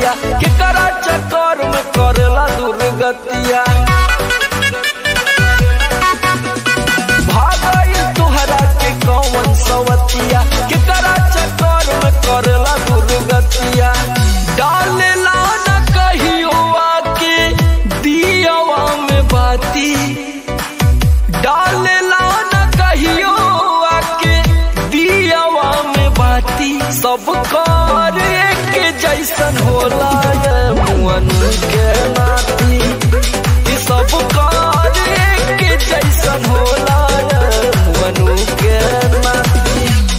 सवतिया केकरा चक्कर में करेला दुर्गतिया भागई तुहरा के कौन सवतिया केकरा चक्कर में करेला दुर्गतिया डालेला न कहियो आके दियावा में बाती डालेला न कहियो आके दियावा में बाती सब कार एक जैसन होला ये मुअन के नाती ई सब कार एक जैसन होला ये मुअन के नाती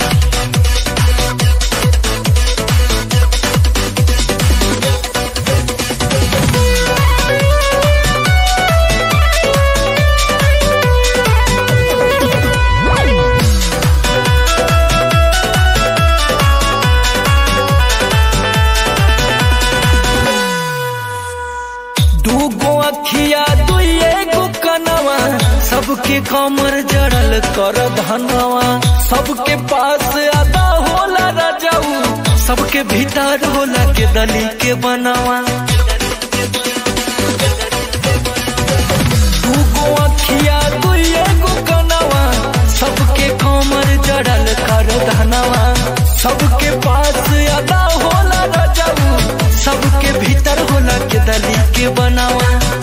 दूगो अखिया दुइए गो कनवा सबके कमर जड़ल कर धनवा सबके पास अदा होला रजऊ सबके भीतर होला के दली के बनवा दूगो अखिया दुइए गो कनवा सबके कमर जड़ल कर धनवा सबके पास अदा होला रजऊ सबके भीतर होला के दली के बनावा